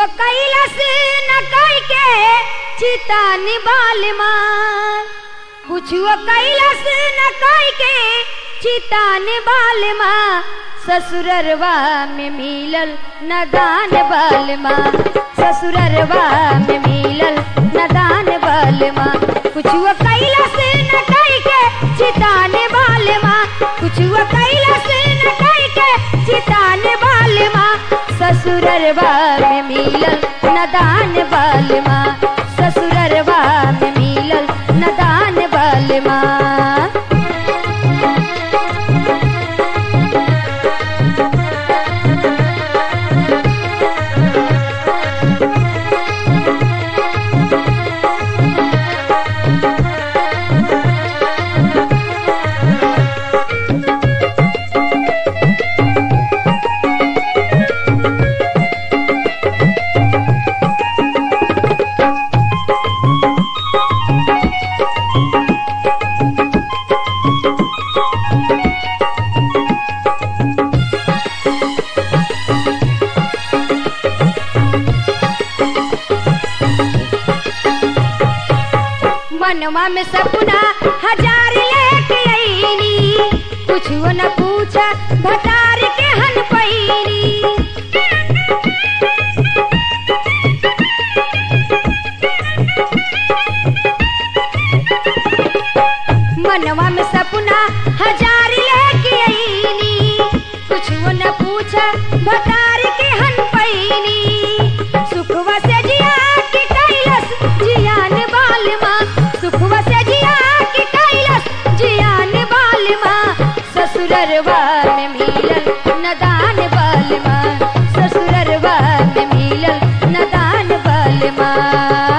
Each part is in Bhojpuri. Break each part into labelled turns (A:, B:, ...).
A: कैलस न कई के चिता निबाल मार कुछुओ कैलस न कई के चिता निबाल माँ ससुररवा में मिलल नदान बाल माँ ससुररवा में मिलल नदान बाल माँ कुछुओ कैलस न कई के चिता निबाल माँ कुछुओ कैलस न कई के चिता निबाल माँ ससुररवा में मिलल नदान बाल माँ ससुररवा में मिलल नदान बाल माँ मनवा में सपना हजार लेके आईनी कुछ न पूछा भटार के हन पैनी मनवा में सपना हजार लेके आईनी कुछ न पूछा भटार के हन पैनी सुखवा से जिया के कैलस जियान बाल माँ सुखवा से जिया के कैलस जियान बाल माँ ससुररवा में मिलल नदान बाल माँ ससुररवा में मिलल नदान बाल माँ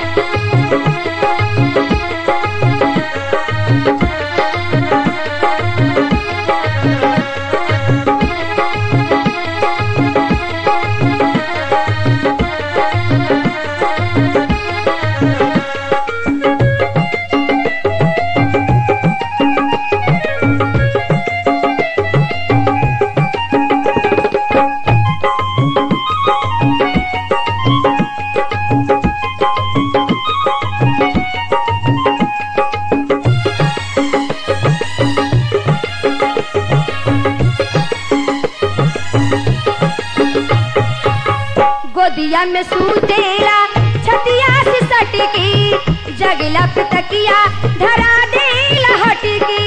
A: गोदिया में सूतेला छतिया से सटकी जगला पे तकिया धरा देला हटकी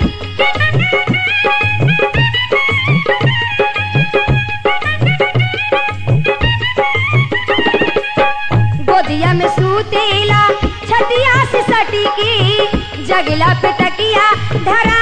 A: गोदिया में सूतेला छतिया से सटकी जगला पे तकिया धरा